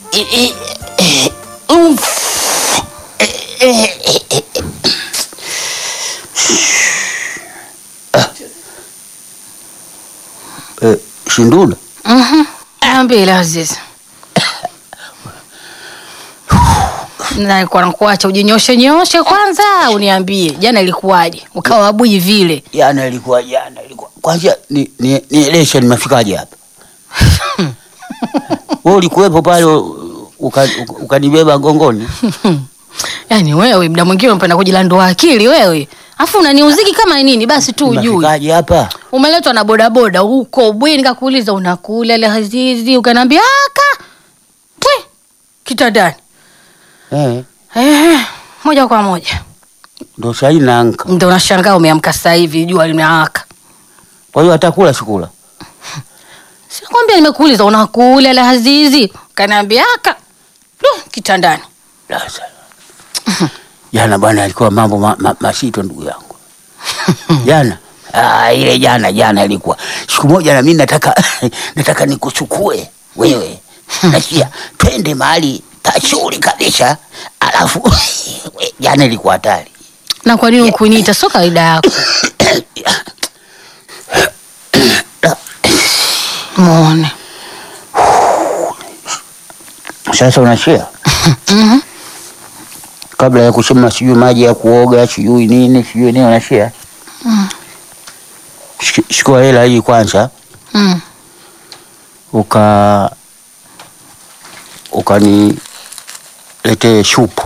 Eh, Shindula, Ambile Aziz. Nalikuwa nakuacha ujinyoshe nyoshe kwanza, uniambie jana ilikuwaje, ukawa abui vile. jana ilikuwa jana ilikuwa kwanza, ni ni nieleshe nimefikaje hapa? Wewe ulikuwepo pale uka- uka- ukanibeba gongoni? Yaani wewe muda mwingine unapenda kujilandua akili wewe, afu unaniuziki kama nini? Basi tu ujui Umefikaje hapa? umeletwa na bodaboda huko bweni, nikakuuliza unakula ile Azizi, ukaniambia aka twe kitandani. Eh, Eh, moja kwa moja ndo sahii naanka. ndo unashangaa umeamka sasa hivi jua limewaka. Kwa hiyo atakula sikula? Sikwambia nimekuuliza unakula ile Azizi, ukaniambia aka du kitandani. Sasa jana bwana, alikuwa mambo ma, ma, masito ndugu yangu jana. Ah, ile jana jana ilikuwa siku moja, na mimi nataka nataka nikuchukue wewe, nasikia twende mahali pazuri kabisa, alafu we, jana ilikuwa hatari. Na kwa nini ukuniita? Sio kawaida yako. Muone. Sasa unashia kabla ya kusema sijui maji ya kuoga sijui nini sijui nini, unashia Shik- chukua hela hii kwanza Mm. uka ukaniletee shupu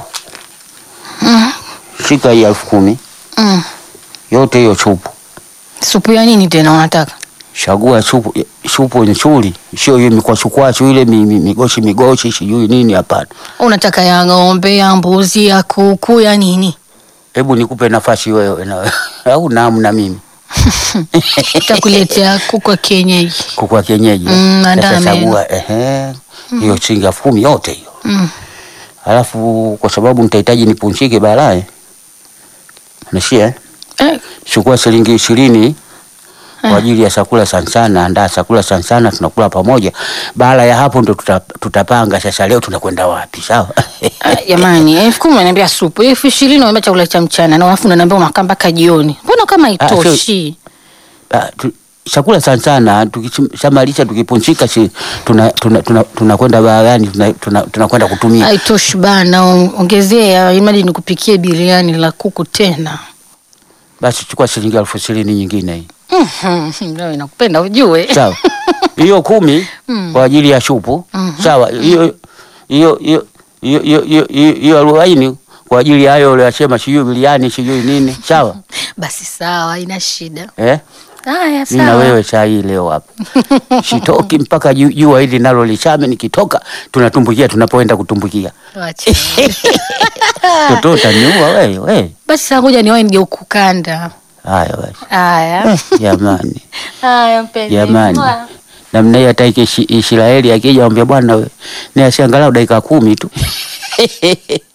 shika hii elfu kumi Mm. yote hiyo chupu Supu ya nini tena unataka? chagua supu supu nzuri sio hiyo mikwachukwachu ile mi- mi- migoshi migoshi sijui nini hapana Unataka ya ng'ombe, ya mbuzi, ya kuku, ya nini? hebu nikupe nafasi wewe na au namu na mimi Takuletea kuku wa kienyeji. kuku wa kienyeji Mm, Sasa andaa meno. chagua ehe hiyo shilingi elfu kumi yote hiyo Mm. alafu kwa sababu nitahitaji nipunchike baadaye nashia eh? Eh, chukua shilingi ishirini kwa ajili ya chakula sana sana, andaa chakula sana sana, tunakula pamoja. Baada ya hapo ndo tuta, tutapanga sasa, leo tunakwenda wapi, sawa? ah, jamani, elfu kumi unaniambia supu, elfu ishirini unaniambia chakula cha mchana, na alafu unaniambia unakaa mpaka jioni. Mbona kama Ah, sio- haitoshi? Ah, tu- chakula sana sana, tukishamalisha tukipunchika, si tunakwenda tuna, tuna, tunakwenda baharani, tunakwenda tuna, tunakwenda kutumia. Haitoshi bana, on- ongezea imadi nikupikie biriani la kuku tena. Basi chukua shilingi elfu ishirini nyingine hii, Mhm, Leo inakupenda ujue. sawa? hiyo kumi kwa ajili ya shupu, sawa? hiyo hiyo hiyo hiyo hiyo hiyo- hiyo hiyo arobaini kwa ajili ya hayo uliyosema, sijui biriani sijui nini, sawa? Basi sawa, haina shida. eh? Haya, mi na sawa. wewe saa hii leo hapa sitoki mpaka ju- jua hili nalo lichame. Nikitoka tunatumbukia tunapoenda kutumbukia. Wacha. Toto utaniua wewe we. Basi saa ngoja niwahi nije ukukanda. Haya basi Haya. jamani, Haya mpenzi. jamani Mwah. namna hii hata iki Ishi- Israeli akija ambia bwana we ni asiangalau dakika kumi tu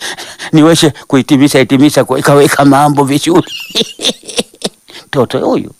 niweze kuhitimisha hitimisha kuweka weka mambo vizuri toto huyu